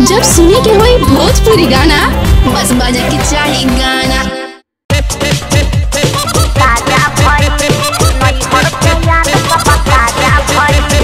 जब सुने के होई भोजपुरी गाना बस बजे के चाही गाना ताजा भइल नई हरके याद सब ताजा भइल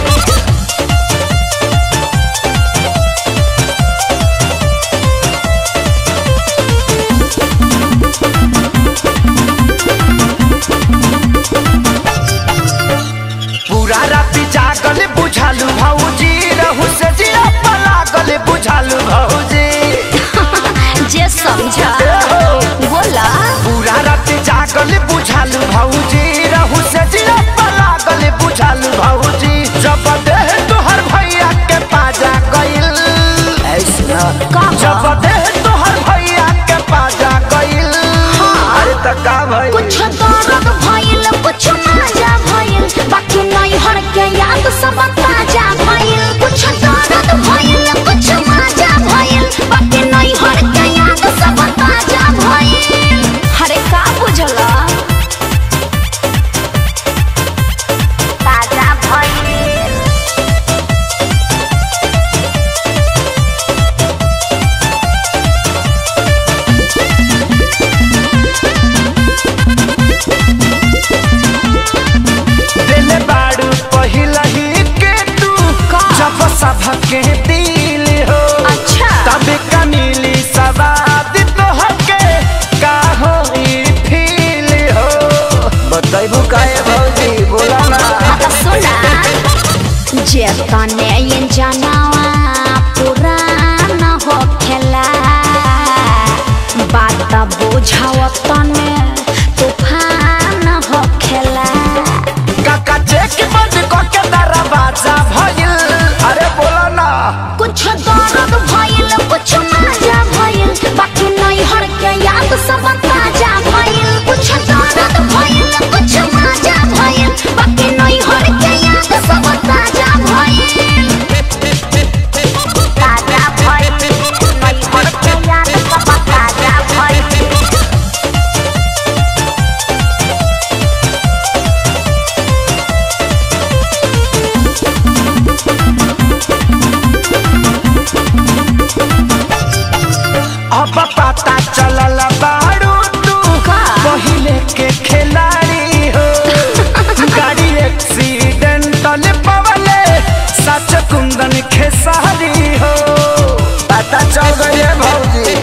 पूरा राति जागल बुझालू भौजी रहू से जिया लागल बुझालू भौजी जे समझा बोला पूरा राति जागल बुझालू भौजी रहू से जिया लागल बुझालू भौजी जब देह तोहर भैया के पाजा गइल ऐसा का जब देह तोहर भैया के पाजा गइल अरे त का भइल कुछ दर्द भइल कुछ मजा भइल बाकी नहीं हर के याद सब ताजा भइल कुछ दर्द भइल कुछ मजा भइल बाकी नहीं हर के याद सब ताजा भइल हरे का बुझला ताजा भइल दिल बाड़ू पहिला ही के तू का? जब सबके दिल हो अच्छा तब का मिली सवाद तो हके का हो फील हो बताइबू काहे भौजी बोला ना आता सुना जे तने ये जनावा पुराना हो खेला बात बुझाव तने तूफान हो खेला काका चेक बंद करके दरवाजा भइल अरे बोला ना कुछ दर्द भइल कुछ मजा भइल बाकी नहीं हर के याद सब ताजा भइल कुछ दर्द भइल कुछ मजा भइल बाकी नहीं हर के याद सब ताजा भइल ताजा भइल नहीं हर के याद सब ताजा भइल अब पता चलल बाड़ू तू का? पहिले के खिलाड़ी हो गाड़ी एक्सीडेंटल पवले सच कुंदन खेसारी हो पता चल गई भौजी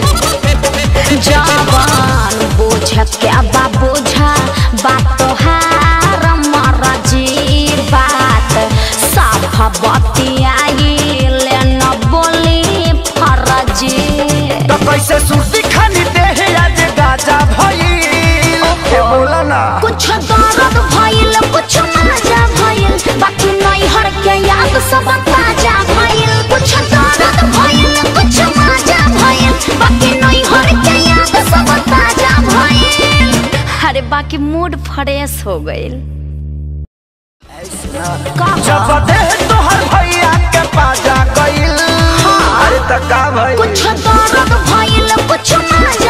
जवान बोझ क्या बा बोझा बात तोहार मरजी बात साफ बतियाई ले न बोली फरजी तो कैसे सुर्ती खानी देह आज गाजा भइल के बोला ना कुछ दर्द भइल कुछ मजा भइल बाकी नहीं हर के याद सब ताजा भइल कुछ दर्द भइल कुछ मजा भइल बाकी नहीं हर के याद सब ताजा भइल अरे बाकी मूड फ्रेश हो गइल जब देह तोहर भैया के पाजा गइल अरे त का भइल कुछ दर्द भइल कुछ मजा